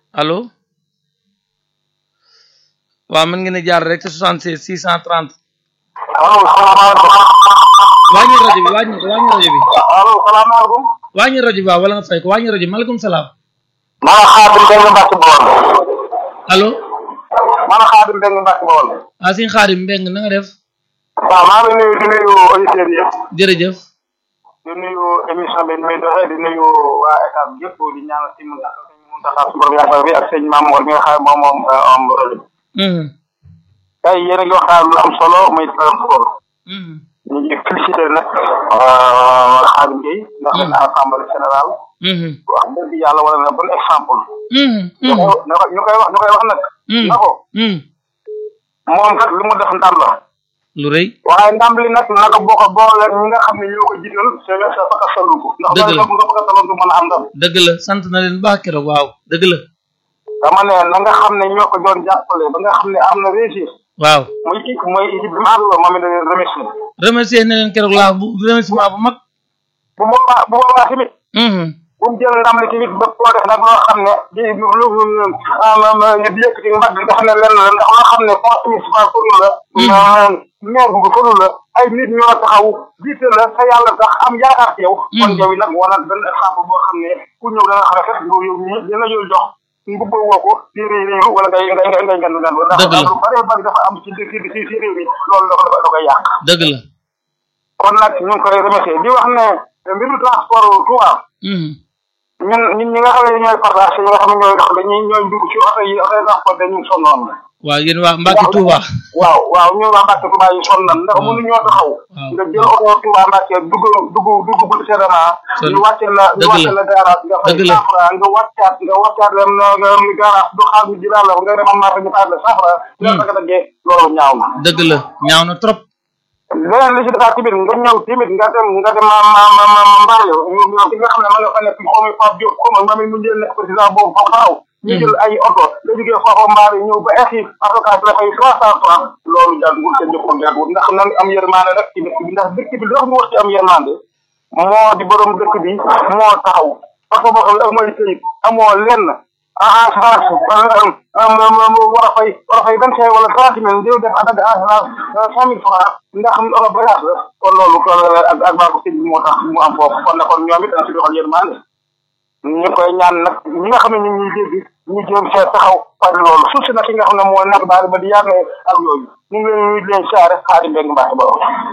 allo waaw mën ngeen a jaar rek ci 76 630 allo salaamaaleykum. wàññi rajo bi wàññi ko wàññi rajo bi allo salaamaaleykum. wàññi rajo bi waaw wala nga fay ko wàññi rajo bi maaleykum salaam maa ngi xaadim Mbengue Mbacke Bawol. allo maa ngi xaadim Mbengue Mbacke Bawol. ah sëñ Xaadim Mbeng na nga def waaw maa ngi nuyu di nuyu auditeurs yëpp. jërëjëf di nuyu émission bi ni muy doxee di nuyu waa état bi yëpp di ñaanal si Mountakha sëñ Mountakha su borom yàggal bi ak sëñ Mamour mi nga xam ne moom moom am rajo bi. Mhm, tey yéen a ngi waxtaan lu am solo muy transport. mhm, ñu ngi félicité nag Xaadim Gueye ndax Mm. na assemblée générale mhm, wax dëgg yàlla wala na bon exemple. mhm, ñu mhm, koy ñu koy ñu koy wax ñu koy wax nag. mhm, na ko mhm. moom kat li mu def ndam la. lu rëy waaye ndam li nag naka boo ko boole ñi nga xam ne ñoo ko jiital c'est sa faka sallu ko ndax Dëgg la. loolu nga faka sallu ko mën a am ndam dëgg la sant na leen baax keroog waaw dëgg la dama ne na nga xam ne ñoo ko doon jàppale ba nga xam ne am na réussir waaw muy kii mooy équipe bi mu àndaloo moom it da leen remercier remercier na leen keroog laa bu remerciement bu mag bu boobaa bu boobaa tamit mhm, bu mu jël ndam li tamit ba koo def nag loo xam ne di lu lu di yëkkati mbagg nga xam ne lenn la ndax loo xam ne conseil municipal fëru la maire bu fëru la ay nit ñoo taxaw jiite la sa yàlla tax am yaakaar ci yow kon yow yi nag wanal benn exemple boo xam ne ku ñëw da nga xam ne kat yow yow ñi dina yow jox mbubboo woo ko di réy réylu wala ngay ngay ngay ngay ngandu ngandu ndax Dëgg la. lu bëree bëri dafa am ci ci ci ci réew mi loolu dafa dafa da koy yàq dëgg la kon nag ñu ngi koy remercier di wax ne mbiru transport Touba mhm, ñun ñun ñi nga xam ne ñooy partage ñi nga xam ne ñooy dox dañuy ñooy dugg ci oto yi oto yi transport dañuy sonnoon waaw yéen waa Mbacke Touba waaw waaw ñun waa Mbacke Touba yi sonnoon ndax Waaw. mënuñoo taxaw Waaw. nga jël oto Touba Mbacke dugg dugg dugg bu sédement Sonn. ñu wàcce la ñu Dëgg wàcce la. la garage nga fay Dëgg la. cent franc nga wàccaat nga wàccaat leen nga nga garage du xaar ñu jëlaat la nga demal marché ñu taat la cent franc nga Hmm. taka daggee loolu ñaaw na dëgg la ñaaw na trop leneen li ci defaat tamit nga ñëw tamit nga dem nga dem ma ma ma ma ma mbaale yow ki nga xam ne ma nga fa nekk xaw ma Pape Diop xaw ma ma mu jël nekk président boobu foofu xaw ñu jël ay oto nga jógee foofu mbaale ñëw ba exi avocat bi la fay trois cent francs loolu jàngul te joxul jàngul ndax nan am yërmande rek ci dëkk bi ndax dëkk bi dox ñu wax ci am yërmande moo di borom dëkk bi moo taxaw oto boo xam ne amooy këyit amoo lenn assurance war a fay war a fay vingt cinq wala trente mille jëw def attaque assurance cent mille francs ndax oto bagage la kon loolu kon ak ak baa ko sëñ bi moo tax mu am foofu kon na kon ñoom it dañ si doxal yërmande ñu koy ñaan nag ñi nga xam ne ñu ngi ñuy dégg ñu jéem see taxaw par loolu suuf si nag ki nga xam ne moo nekk baari ba di yàgg ak yooyu ñu ngi leen ñu leen saare xaari mbéy mi mbaax ba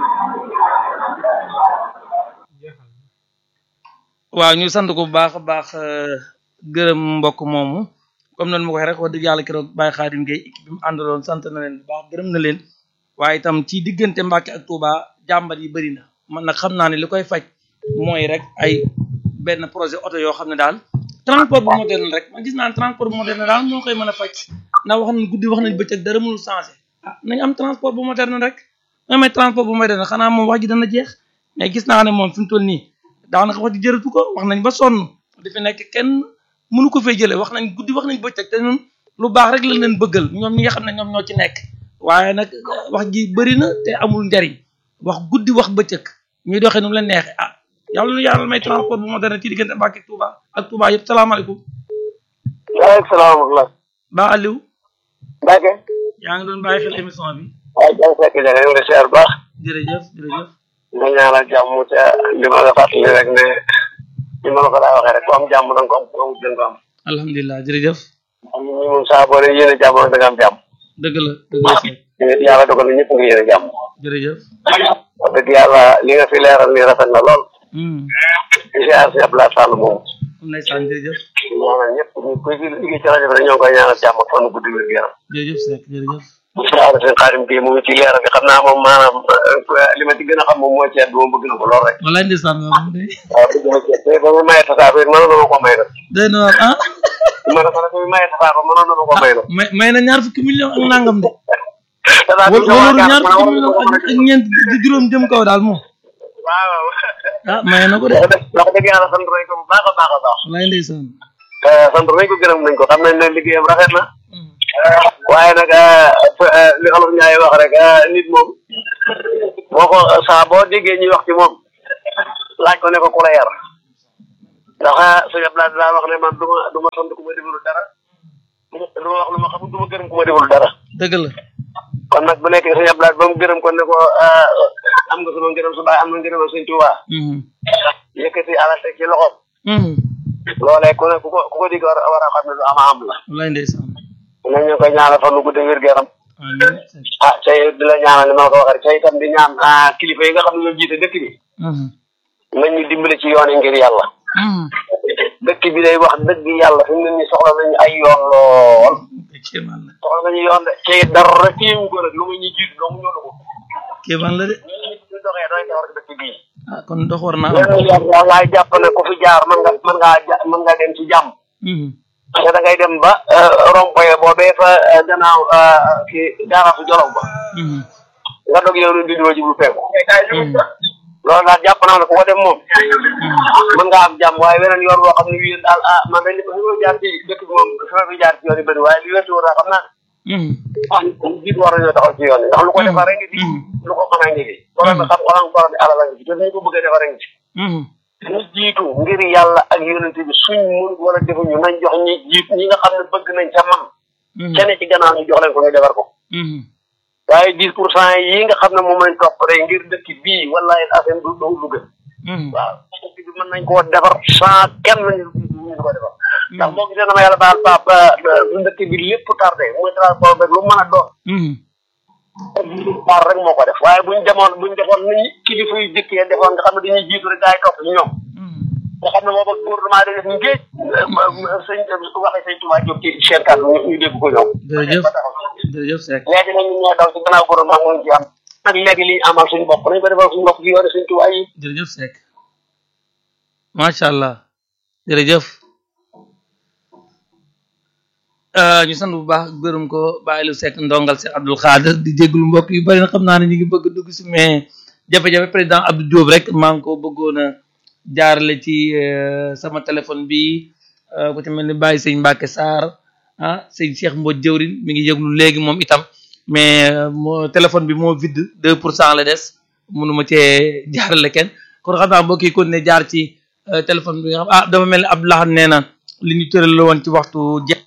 waaw ñu sant ko bu baax a baax euh, gërëm mbokk moomu comme noonu ma ko waxee rek wax dëgg yàlla keroog Baye Khadim Gueye équipe bi mu àndaloon sant na leen bu baax gërëm na leen waaye itam ci diggante Mbacke ak Touba jàmbat yi bëri na man nag xam naa ne li koy faj mooy rek ay benn projet oto yoo xam ne daal transport bu moderne rek man gis naa ne transport bu moderne daal moo koy mën a faj ndax wax nañ guddi wax nañ bëccëg dara mënul changé ah nañ am transport bu moderne rek nga may transport bu moderne xanaa moom wax ji dana jeex mais gis naa ne moom fi mu toll nii daanaka wax ji jërëtu ko wax nañ ba sonn di fi nekk kenn mënu ko fay jëlee wax nañ guddi wax nañ bëccëg te ñun lu baax rek lañ leen bëggal ñoom ñi nga xam ne ñoom ñoo ci nekk waaye nag wax ji bëri na te amul njariñ wax guddi wax bëccëg ñuy doxee nu mu leen neexee ah yàlla nu yàlla may transport bu moderne ci diggante Mbàkke ak Touba ak Touba yëpp salaamaaleykum waaleykum salaam wa rahmatulah ba Aliou Mbacke yaa ngi doon bàyyi xel émission bi waaye jàng fekk ja nga ngi seer baax jërëjëf jërëjëf nga ñaanal jàmm te li ma la fàttali rek ne li ma la ko daa waxee rek ku am jàmm da nga ko am ku amul da nga ko am alhamdulilah jërëjëf am ñi moom saa boo dee yéene jàmm rek da nga am jàmm dëgg la dëgg la Seck te yàlla dogal na ñëpp nga yéene jàmm jërëjëf wax dëgg yàlla li nga fi leeral ni rafet na lool hum di siyaar si Abdoulaye Sall moom ndeysaan jërëjëf ñaanal ñëpp ñu koy liggéey ci rajo bi rek ñoo ngi koy ñaanal jàmm ak fan guddi wér gu yaram jërëjëf Seck jërëjëf siyaar seen xaarim bii mu ngi ci leeral bi xam naa moom maanaam li ma ci gën a xam moom mooy ceeb bi moom bëgg na ko lool rek walaay ndeysaan waaw moom de waaw bëgg na ceeb te ba mu maye tasaako it mënoon na ma ko may nag day na waar ah ma ne ko nag ba mu maye tasaako mënoon na ma ko may nag may may na ñaar fukki million ak nangam de tasaako wala wala ñaar fukki million ak ak ñeent di juróom jëm kaw daal moom waaw ah may na ko de wax dëgg yàlla sant nañ ko bu baax a baax a baax walaay ndeysaan sant nañ ko gërëm nañ ko xam nañ ne liggéeyam rafet na waaye nag li olof ñaay wax rek nit moom boo ko saa boo déggee ñuy wax ci moom laaj ko ne ko ku la yar ndax suñu ablaat daa wax ne man du ma du ma sant ku ma defalu dara lu ma wax lu ma xamul du ma gërëm ku ma deful dara dëgg la kon nag bu nekkee sëñ Abdoulaye ba mu gërëm kon ne ko am nga sama ngërëm su baay am na ngërëm sëñ Tuubaa yëkkati alal teg ci loxoom loolee ku ne ku ko ku ko digg war a war a xam ne lu ama am la wallaay ndeysaan nañ ñu koy ñaanal fan lu gudd wér gu yaram amiin ah tey di la ñaanal li ma la ko waxee rek tey itam di ñaan kilifa yi nga xam ne ñoo jiite dëkk bi nañ ñu dimbale ci yoon yi ngir yàlla dëkk bi day wax dëgg yàlla fi mu ne nii soxla nañu ay yoon lool kéemaan la soxla nañu yoon de tey dara téewu ko nag lu muy ñu jiitu dong ñoo dugg kéemaan la de ñu doxee doy defar dëkk bii ah kon dox war naa am lenn yàlla laay jàpp ne ku fi jaar mën nga mën ngaa ja mën ngaa dem ci jàmm parce que da ngay dem ba rompoye boobee fa gannaaw kii daara su jolof ba nga dog yow di doo jublu fekku loolu daal jàpp naa ne ku ko dem moom mën nga am jàmm waaye weneen yoon boo xam ne wii daal ah man dañ li ma jaar ci dëkk bi moom fi ma fi jaar ci yoon yi bëri waaye li wetu woon xam naa ah jiit war nañoo taxaw ci yoon yi ndax lu ko defaree ngi fi lu ko mën a ngi fi borom bi xam xolam borom bi alal a ngi fi te ñu ko bëgg a defaree ngi fi ñu jiitu ngir yàlla ak yonent bi suñ mun wala defuñu nañ jox ñi jiit ñi nga xam ne bëgg nañ ca man kenn ci gannaaw ñu jox leen ko ñu defar ko waaye dix pour cent yi nga xam ne moom lañ topp rek ngir dëkk bii wallahi affaire du du du gën waaw dëkk bi mën nañ koo defar sans kenn ñu ñu ko defar ndax boo gisee dama yàlla baal pap dëkk bi lépp tardé muy transport rek lu mën a doon par rek moo ko def waaye buñ demoon buñ defoon ni kilifa yu jëkkee defoon nga xam ne dañuy jiitu rek gaa yi topp ci ñoom nga xam ne booba gouvernement da def ngéej sëñ waxee sëñ Tuubaa jóg ci seen kàddu ñu dégg ko ñoom jërëjëf jërëjëf Seck léegi nag ñu ñoo daw ci gannaaw gouvernement mu ngi ci am nag léegi li ñu amal suñu bopp nañ ko defal suñu bopp ci yoone sëñ Tuubaa yi jërëjëf Seck macha allah jërëjëf ñu sant bu baax gërëm ko bàyyi lu Seck ndongal Seck Abdul Xaadir di jégalu mbokk yu bari na xam naa ne ñu ngi bëgg dugg si mais jafe-jafe président Abdou Diop rek maa ngi ko bëggoon a jaarale ci sama téléphone bi ku ci mel ni bàyyi sëñ Mbacke Sarr ah sëñ Cheikh Mbodj jëwrin mi ngi yëglu léegi moom itam mais moo téléphone bi moo vide deux pour cent la des mënuma cee jaarale kenn kon xam naa mbokk yi kon ne jaar ci téléphone bi nga xam ah dafa mel ni Abdoulaye nee na li ñu tëral la woon ci waxtu jeex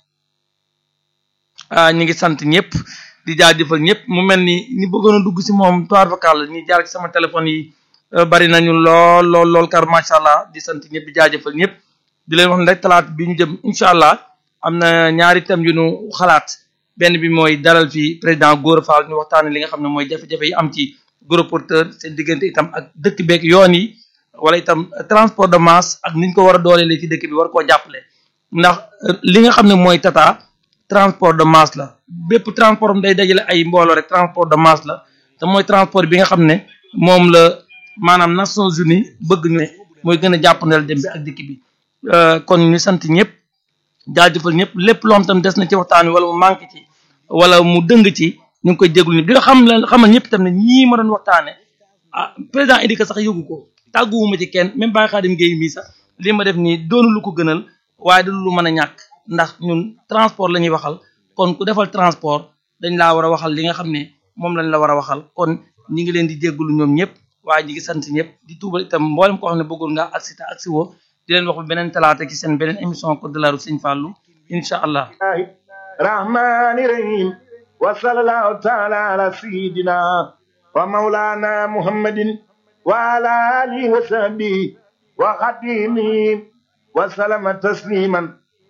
ah ñu ngi sant ñëpp di jaajëfal ñëpp mu mel ni ñi bëggoon a dugg si moom toir vocal ñi jaar ci sama téléphone yi bari nañu lool lool lool car macha allah di sant ñëpp di jaajëfal ñëpp di leen wax ne rek talaat bi ñu jëm incha allah am na ñaari thèmes yu ñu xalaat benn bi mooy dalal fi président Gora Fall ñu waxtaanee li nga xam ne mooy jafe-jafe yi am ci gros porteur seen diggante itam ak dëkk beeg yoon yi wala itam transport de masse ak niñ ko war a dooleele ci dëkk bi war koo jàppale ndax li nga xam ne mooy tata transport de masse la bépp transport am day dajale ay mbooloo rek transport de masse la te mooy transport bi nga xam ne moom la maanaam Nations Unies bëgg ne mooy gën a jàppandal dem bi ak dikk bi kon ñu sant ñëpp jaajëfal ñëpp lépp loom tam des na ci waxtaan wi wala mu manqué ci wala mu dëng ci ñu ngi koy déglu ñëpp di nga xam leen xamal ñëpp tam ne ñii ma doon waxtaane ah président Idika sax yëgu ko tàgguwuma ci kenn même Baye Khadim Gueye mii sax li ma def nii doonu lu ko gënal waaye du lu mën a ñàkk ndax ñun transport la ñuy waxal kon ku defal transport dañ laa war a waxal li nga xam ne moom lañ la war a waxal kon ñi ngi leen di jéggulu ñoom ñëpp waaye ñi ngi sant ñëpp di tuubal itam mboolem koo xam ne bëggul nga agsi te agsi woo di leen wax beneen talaata ci seen beneen émission Code de la route Sëñ Fallou incha allah rahmani rahim wa sallallahu taala ala sayidina wa maulana muhammadin wa ala alihi wa sahbihi wa xadimihi wa salama tasliman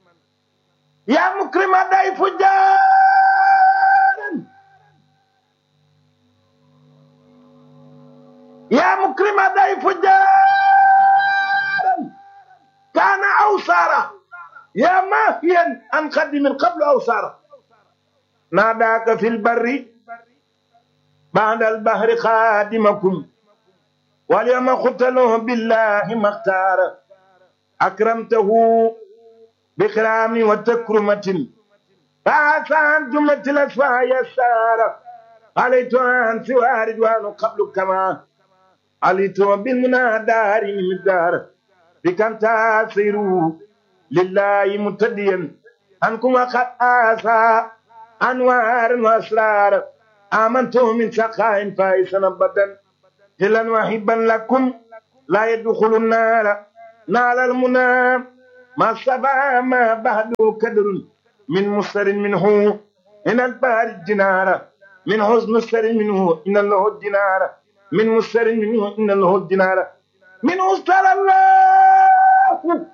ya mukrima day fujaran ya mukrima day fujaran kana awsara يا ماهيا عن خدم قبل أوسارة ناداك في البر بعد البحر خادمكم واليوم قتلوه بالله ما اختار أكرمته بكرام وتكرمة فعسى جملة الأسماء يسار عليت عن سوى رضوان قبل كما عليت بالمنى دار من الدار بكم تاسروا لله متديا أنكم قد آسى أنوار وأسرار آمنت من سخاء فائسا أبدا هلا وحبا لكم لا يدخل النار نال المنى ما سبا ما بعد كدر من مستر منه إن البار الجنارة من حزن مستر منه إن له الدينار من مستر منه إن له الدينار من مستر الله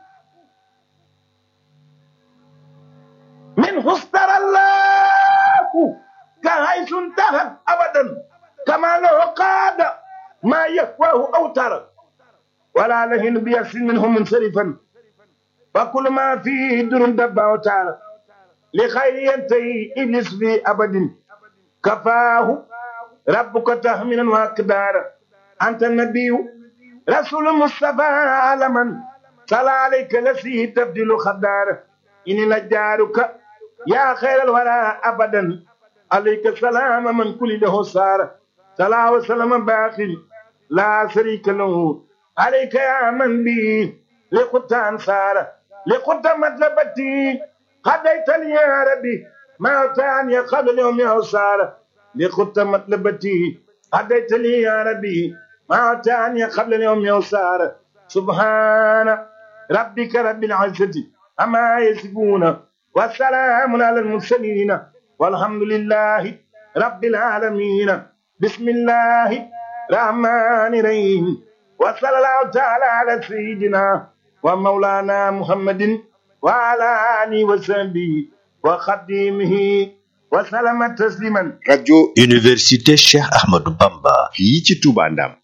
منه استر الله كحيث انتهى أبدا كما له قاد ما يهواه أوتر ولا لهن بيأس منه منصرفا فكل ما فيه در دب أوتار لخير ينتهي إبليس في أبد كفاه ربك تهمنا وأقدار أنت النبي رسول المصطفى عالما صلى عليك لسيه تبدل خدار إني لجارك يا خير الورى أبدا عليك السلام من كل له سار صلاة وسلام باخر لا شريك له عليك يا من بي لقد أنصار لقد مطلبتي قضيت لي يا ربي ما تعني قبل اليوم يا سار لقد مطلبتي قضيت لي يا ربي ما تعني قبل اليوم يا سار سبحان ربك رب العزة أما يصفون والسلام على المرسلين والحمد لله رب العالمين بسم الله الرحمن الرحيم وصلى الله تعالى على سيدنا ومولانا محمد وعلى آله وصحبه وخديمه وسلم تسليما rajo université Cheikh Ahmadou Bamba fii ci Touba Ndam